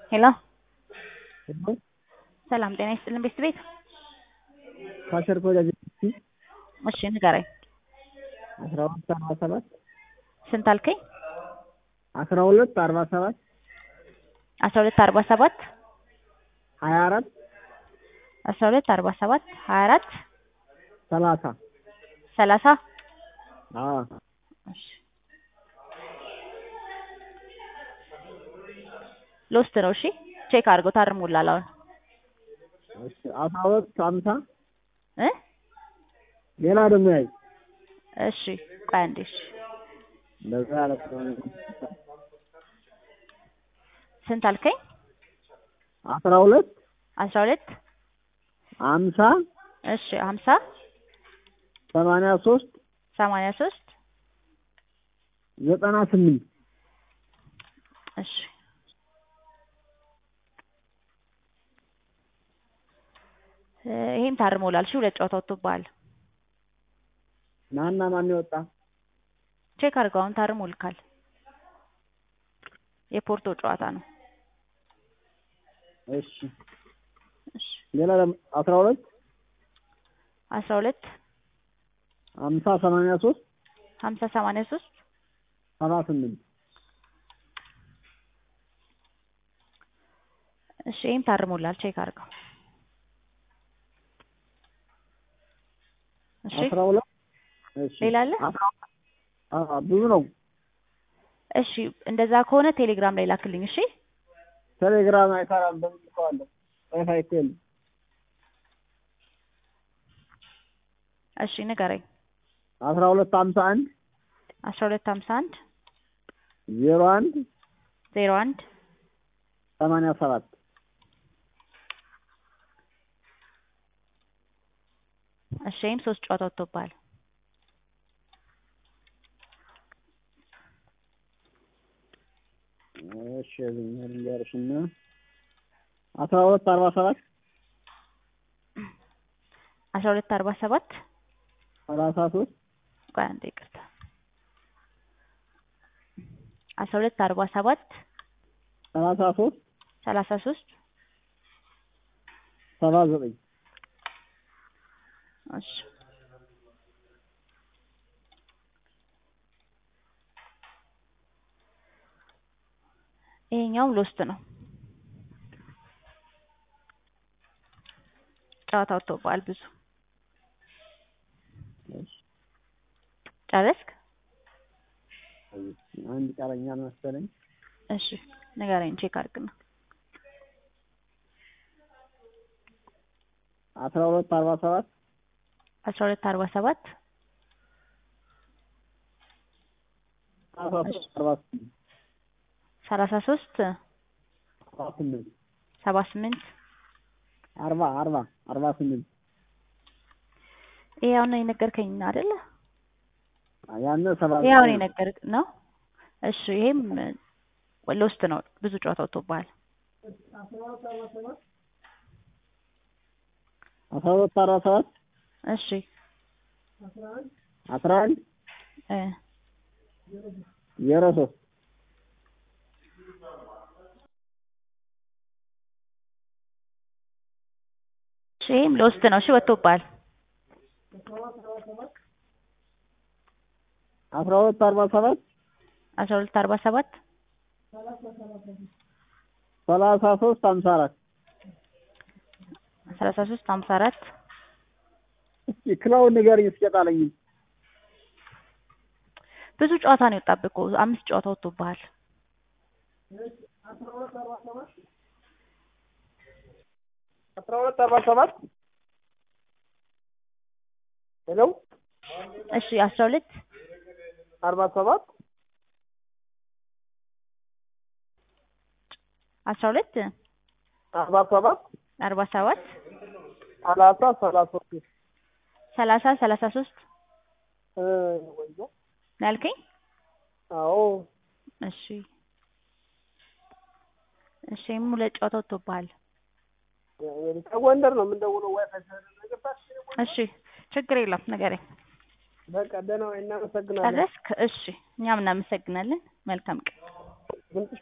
ሄሎ ሰላም ጤና ይስጥልን ቤት ቤት ካሸር ኮሌጅ እሺ ንገረኝ አስራ ሁለት አርባ ሰባት ስንት አልከኝ አስራ ሁለት አርባ ሰባት አስራ ሁለት አርባ ሰባት ሀያ አራት አስራ ሁለት አርባ ሰባት ሀያ አራት ሰላሳ ሰላሳ አዎ እሺ ሎስት ነው እሺ ቼክ አድርገው ታርሞላል አሁን እሺ አስራ ሁለት ሀምሳ እ ሌላ ደግሞ ያይ እሺ ቆይ አንዴ እሺ እንደዛ ያለ ስለሆነ ስንት አልከኝ አስራ ሁለት አስራ ሁለት ሀምሳ እሺ ሀምሳ ሰማንያ ሶስት ሰማንያ ሶስት ዘጠና ስምንት እሺ ይሄም ታርሞላል እሺ ሁለት ጨዋታ ወጥቶብሃል ማና ማን የወጣ ቼክ አድርገው አሁን ታርሞልካል የፖርቶ ጨዋታ ነው እሺ እሺ ሌላ ደግሞ አስራ ሁለት አስራ ሁለት ሀምሳ ሰማንያ ሶስት ሀምሳ ሰማንያ ሶስት ሰባ ስምንት እሺ ይሄም ታርሞላል ቼክ አድርገው እሺ አስራ ሁለት እሺ ሌላ አለ አስራ አዎ ብዙ ነው እሺ እንደዛ ከሆነ ቴሌግራም ላይ ላክልኝ እሺ ቴሌግራም አይሰራም በምን ልከዋለሁ ዋይፋይ እኮ የለም እሺ ንገረኝ አስራ ሁለት ሀምሳ አንድ አስራ ሁለት ሀምሳ አንድ ዜሮ አንድ ዜሮ አንድ ሰማንያ ሰባት እሺ ይሄም ሶስት ጨዋታ ወጥቶብሃል እሺ ልንገርሽና አስራ ሁለት አርባ ሰባት አስራ ሁለት አርባ ሰባት ሰላሳ ሶስት ቆይ አንዴ ይቅርታ አስራ ሁለት አርባ ሰባት ሰላሳ ሶስት ሰላሳ ሶስት ሰባ ዘጠኝ እሺ ይሄኛውም ሎስት ነው ጨዋታ ወጥቶብሃል ብዙ ጨረስክ አንድ ቀረኛል መሰለኝ እሺ ንገረኝ ቼክ አድርግና አስራ ሁለት አርባ ሰባት አስራ ሁለት አርባ ሰባት ሰላሳ ሶስት አርባ ስምንት ሰላሳ ሶስት አርባ ስምንት ሰባ ስምንት አርባ አርባ አርባ ስምንት ይሄ አሁን የነገርከኝ አይደለ? ያነ ሰባ ይሄ አሁን የነገርክ ነው። እሺ ይሄም ሎስት ነው። ብዙ ጨዋታ ወጥቶብሃል። አስራ ሁለት አርባ ሰባት እሺ አስራ አንድ እ ዜሮ ሶስት እሺ ይሄም ሎስት ነው። እሺ ወጥቶብሃል። አስራ ሁለት አርባ ሰባት አስራ ሁለት አርባ ሰባት ሰላሳ ሶስት ሀምሳ አራት ሰላሳ ሶስት ሀምሳ አራት እስኪ ክላውን ንገረኝ እስኪ ጣለኝ ብዙ ጨዋታ ነው የወጣብህ እኮ አምስት ጨዋታ ወጥቶብሃል። አስራ ሁለት አርባ ሰባት ሄሎ እሺ አስራ ሁለት አርባ ሰባት አስራ ሁለት አርባ ሰባት አርባ ሰባት ሰላሳ ሰላሳ ሶስት ሰላሳ ሰላሳ ሶስት እ ወይዬ ነው ያልከኝ? አዎ እሺ እሺ ይሄም ሁለት ጨዋታ ወጥቶብሃል። ከጎንደር ነው የምንደውለው ዋይፋይ ስለሌለበት እሺ ችግር የለም ንገረኝ። በቃ ደህና ወይ እናመሰግናለን ጨረስክ? እሺ እኛም እናመሰግናለን። መልካም ቀን። ድምፅሽ